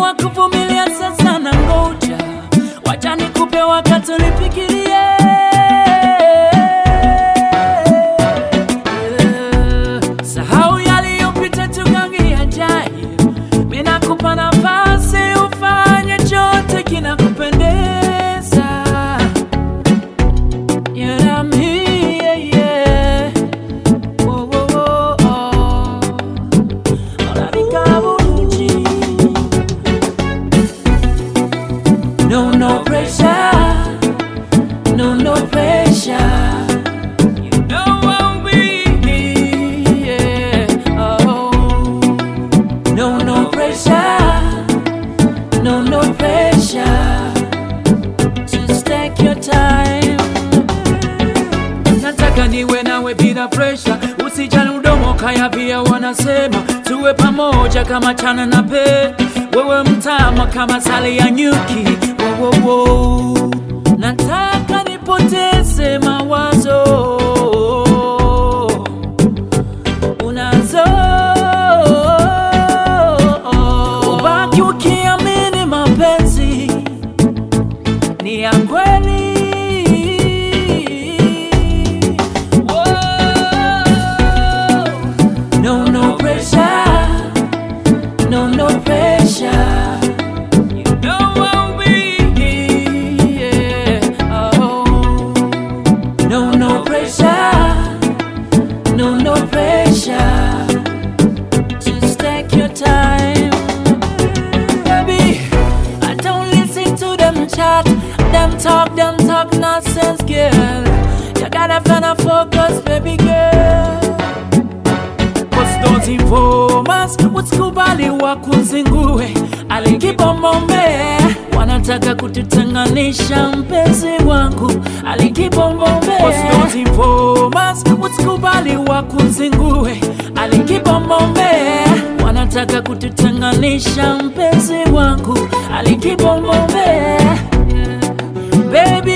wa kuvumilia sasa na ngoja, wacha nikupe wakati ulifikirie. Sahau yaliyopita, tugange yajayo. Mimi nakupa nafasi ufanye chote kinakupendeza. Yeah, I'm here, yeah. Whoa, whoa, whoa, oh. Olabika bulungi. No, no pressure. No, no pressure. You know I'll be here. Oh. No, no pressure. No, no pressure. Just take your time. Nataka niwe nawe bila pressure, usijali udomo kaya pia wanasema tuwe pamoja kama chana na pe, wewe mtama kama sali ya nyuki. Wo, wo, wo. Nataka nipoteze mawazo unazo ubaki ukiamini mapenzi ni ya kweli. Whoa. No, no pressure. No, no pressure. You know I'll be here. Oh. No, no pressure. No, no pressure. Just take your time. Baby, I don't listen to them chat, them talk, them talk nonsense, girl. You gotta find a focus, baby girl. Cause those informers wasikubali wakuzingue, alikibomombe wanataka kututenganisha, mpenzi wangu alikibomombe. Cause those informers wasikubali wakuzingue, alikibomombe wanataka kututenganisha, mpenzi wangu alikibomombe. Baby